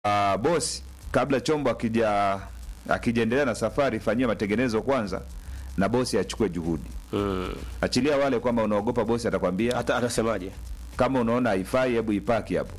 uh, bosi kabla chombo akija akijaendelea na safari fanyia matengenezo kwanza na bosi achukue juhudi mm. achilia wale kwamba unaogopa bosi atakwambia hata atasemaje kama unaona haifai hebu ipaki hapo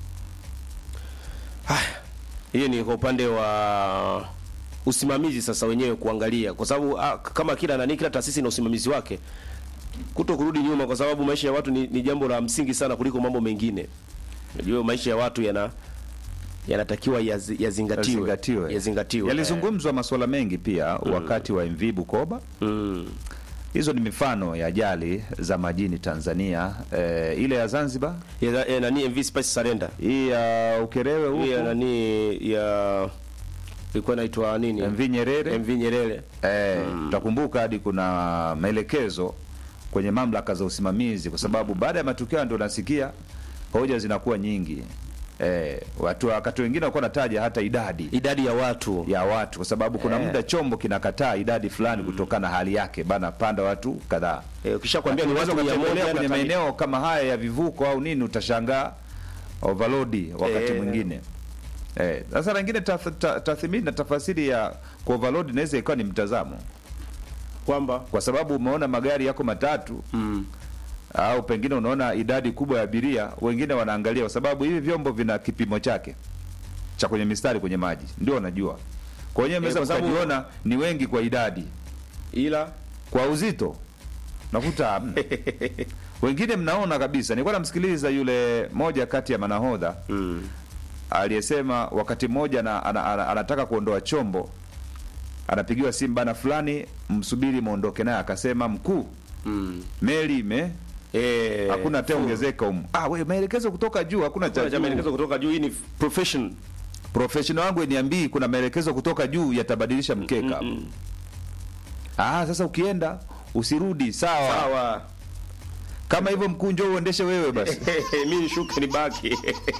hiyo ni kwa upande wa usimamizi sasa wenyewe kuangalia kwa sababu ah, kama kila nani kila taasisi na usimamizi wake kuto kurudi nyuma kwa sababu maisha ya watu ni, ni jambo la msingi sana kuliko mambo mengine unajua maisha ya watu yana yanatakiwa yazi- yazingatiwe yazingatiwe yazingatiwe yalizungumzwa masuala mengi pia wakati wa MV Bukoba Eh, mm. hizo ni mifano ya ajali za majini Tanzania eh, ile ya Zanzibar ya, ya nani MV Spice Surrender hii ya Ukerewe hii ya huko nani ya ilikuwa inaitwa nini MV Nyerere MV Nyerere Eh, utakumbuka hadi kuna maelekezo kwenye mamlaka za usimamizi, kwa sababu baada ya matukio ndio nasikia hoja zinakuwa nyingi. Eh, watu wakati wengine walikuwa nataja hata idadi idadi ya watu ya watu, kwa sababu kuna Eh. muda chombo kinakataa idadi fulani kutokana na hali yake, bana panda watu kadhaa. eh, ukishakwambia ni Unaweza watu mia ukatembelea moja kwenye na maeneo kama haya ya vivuko au nini, utashangaa overload wakati Eh. mwingine. Eh, sasa lingine tath- ta- tathmini na tafasiri ya ku overload inaweza ikawa ni mtazamo kwamba kwa sababu umeona magari yako matatu mm. au pengine unaona idadi kubwa ya abiria, wengine wanaangalia, kwa sababu hivi vyombo vina kipimo chake cha kwenye mistari kwenye maji, ndio wanajua. Kwa hiyo mnaweza kwa sababu- mkajiona ni wengi kwa idadi, ila kwa uzito nakuta hamna. wengine mnaona kabisa. Nilikuwa namsikiliza yule moja kati ya manahodha mm. aliyesema wakati mmoja ana, ana, ana, anataka kuondoa chombo, anapigiwa simu, bana fulani, msubiri muondoke naye. Akasema mkuu, Mm. meli ime Eh, hakuna hata ongezeka humu. Ah, we maelekezo kutoka juu, hakuna Kuna cha cha maelekezo juu. kutoka juu. Hii ni profession. Professional wangu niambii kuna maelekezo kutoka juu yatabadilisha mkeka. Mm, Ah, sasa ukienda usirudi, sawa. Sawa. Kama hivyo mkuu, njoo uendeshe wewe basi. Mimi nishuke nibaki.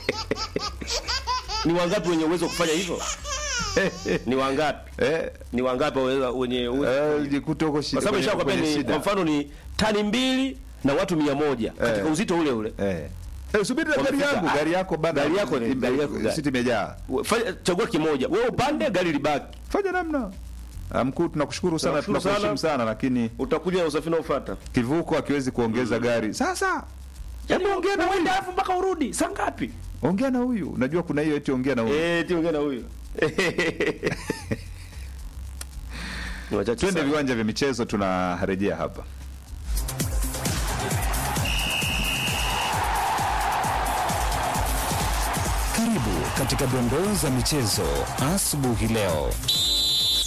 Ni wangapi wenye uwezo wa kufanya hivyo? Ni wangapi? eh, Ni wangapi waweza wenye uwezo? eh, jikute huko shida. Kwa sababu kwenye- nishakwambia kwenye ni shida. kwa mfano ni tani mbili na watu mia moja katika Eh. uzito ule ule. Eh. Eh, subiri na gari Wamefika. yangu, Ah, gari yako bana. gari yako ni- ime- gari yako gari. Siti imejaa. Fanya chagua kimoja. Wewe upande gari libaki. Fanya namna. Ah, Mkuu, tunakushukuru sana, Tunakushukuru tunakuheshimu sana. sana, lakini Utakuja na usafiri unaofuata. kivuko hakiwezi kuongeza gari. Sasa Yaani ongea na uende alafu mpaka urudi. Saa ngapi? ongea na huyu. Unajua kuna hiyo eti ongea na huyu. Eh, tiongea na huyo. Ni wachache Twende sana. viwanja vya michezo, tunarejea hapa. Karibu katika dondoo za michezo asubuhi leo.